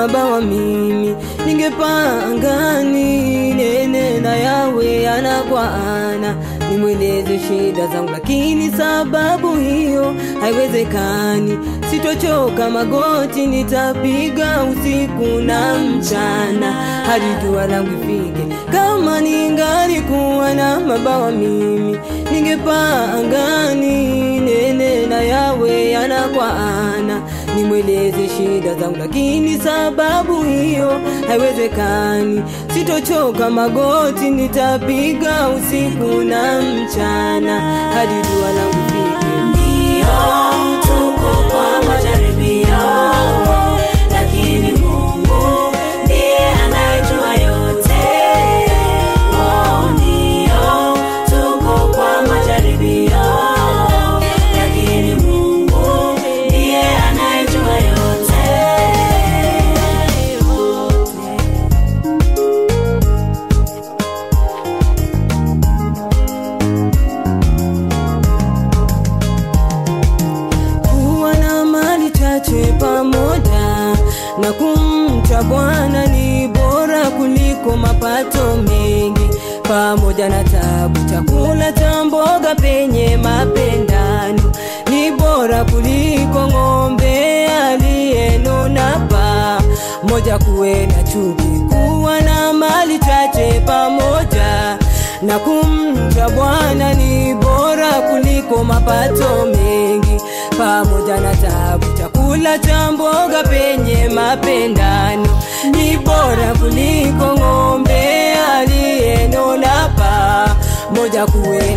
mabawa mimi ningepaa angani nene na yawe ana kwa ana nimweleze shida zangu lakini sababu hiyo haiwezekani sitochoka magoti nitapiga usiku na mchana hadi jua langu ifike kama ningali kuwa na mabawa mimi ningepaa angani nene na yawe ana kwa ana nimweleze shida zangu lakini sababu hiyo haiwezekani sitochoka magoti nitapiga usiku na mchana hadi jua langu ifike Ndio tuko kwa majaribio, lakini Mungu ndiye anayejua yote. Oh, ndio tuko kwa majaribio, lakini Mungu ndiye anayejua yote. kuwa na mali chache pamoja na kumcha Bwana ni bora kuliko mapato mengi, pamoja na tabu. Chakula cha mboga penye mapendano ni bora kuliko ng'ombe aliyenona paa moja. Kuwe na chuki, kuwa na mali chache pamoja na kumcha Bwana ni bora kuliko mapato mengi, pamoja na tabu. Chakula cha mboga penye mapendano ni bora kuliko ng'ombe aliyenona paa moja. Kuwe